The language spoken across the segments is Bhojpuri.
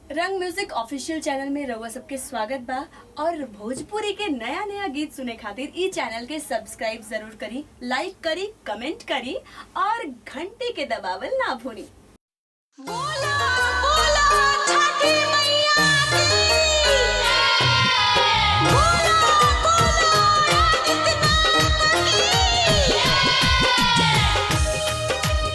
रंग म्यूजिक ऑफिशियल चैनल में रउआ सबके स्वागत बा और भोजपुरी के नया नया गीत सुने खातिर ई चैनल के सब्सक्राइब जरूर करी लाइक करी कमेंट करी और घंटी के दबावल ना भूली बोला बोला छठी मैया की बोला बोला आदित्यनाथ की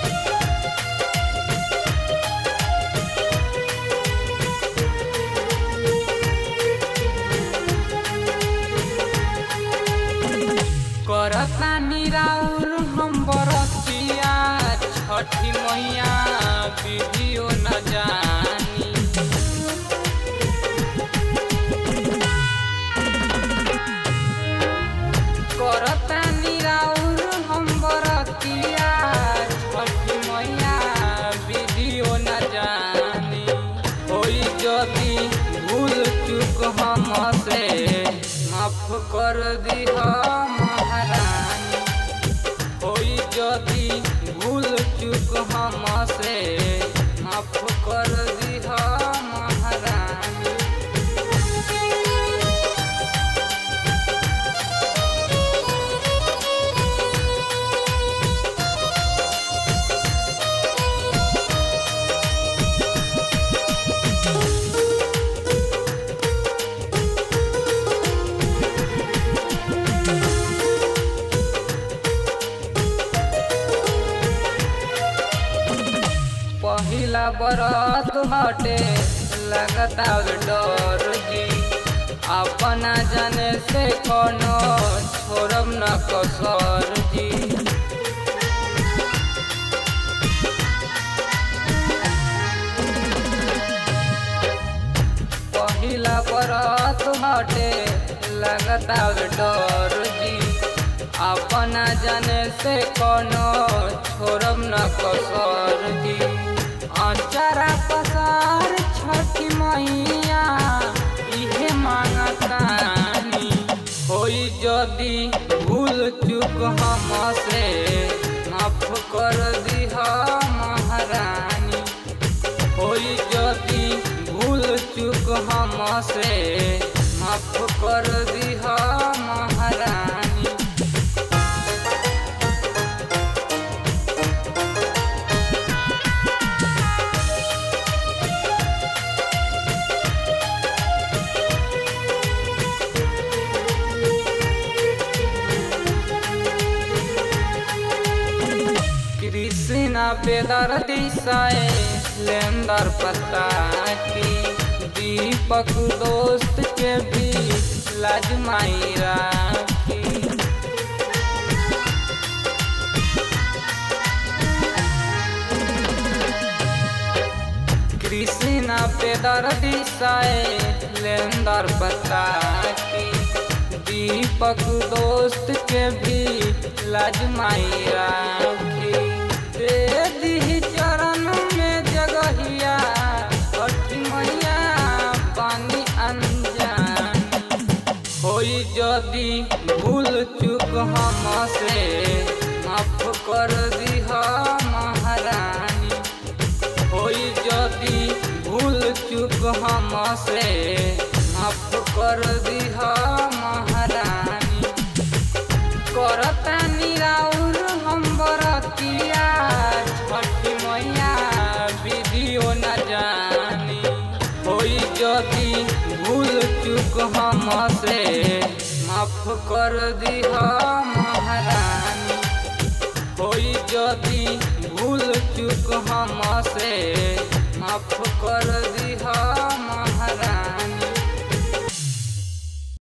करता निराउर हम बरतिया छठी मैया वीडियो न जानी करता निराउर हम बरतिया छठी मैया वीडियो न जानी होई जदी भूल चूक हमसे माफ कर दिह महारानी होई जदी भूल चूक हमसे माफ कर दिह महारानी पहिला बरत हटे लगता डर जी अपना जाने से कोनो छोड़ब न कसर जी पहिला बरत हटे लगता डर जी अपना जाने से कोनो छोड़ब न कसर जी अचारा पसार छठी मैया इहे मांगतानी होई जदी भूल चूक हमसे माफ कर दिह महारानी होई जदी भूल चूक हमसे माफ कर दिह महारानी कृष्णा बेदर दिशाए लेंदर पता की दीपक दोस्त के भी लाजमाई राखी कृष्णा बेदर दिशाए लेंदर पता की दीपक दोस्त के भी लाजमाई राखी दे दी चरण में जगहिया छठी मैया पानी अनजान होई जदी भूल चूक हमसे माफ कर दिह महारानी होई जदी भूल चूक हमसे माफ कर दिह महारानी करता निराउर हम बरतिया छठी मैया वीडियो न जानी होई जदी भूल चूक हमसे माफ कर दिह महारानी होई जदी भूल चूक हमसे माफ कर दिह